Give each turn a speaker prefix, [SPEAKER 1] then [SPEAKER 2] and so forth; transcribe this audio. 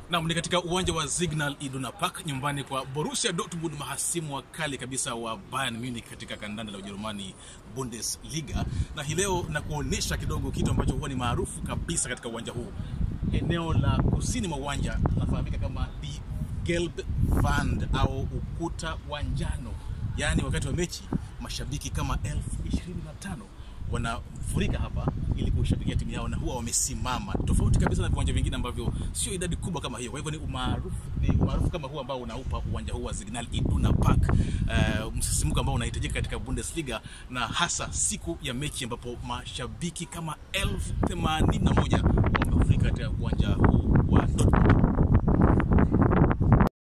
[SPEAKER 1] Naam, ni katika uwanja wa Signal Iduna Park nyumbani kwa Borussia Dortmund, mahasimu wakali kabisa wa Bayern Munich katika kandanda la Ujerumani Bundesliga, na hii leo na kuonyesha kidogo kitu ambacho huwa ni maarufu kabisa katika uwanja huu. Eneo la kusini mwa uwanja linafahamika kama die Gelbe Wand au ukuta wa njano, yaani wakati wa mechi mashabiki kama elfu ishirini na tano wanafurika hapa ili kushabikia timu yao na huwa wamesimama, tofauti kabisa na viwanja vingine ambavyo sio idadi kubwa kama hiyo. Kwa hivyo ni umaarufu ni umaarufu kama huu ambao unaupa uwanja huu wa Signal Iduna Park uh, msisimuko ambao unahitajika katika Bundesliga na hasa siku ya mechi ambapo mashabiki kama elfu themanini na moja wamefurika katika uwanja huu wa Dortmund.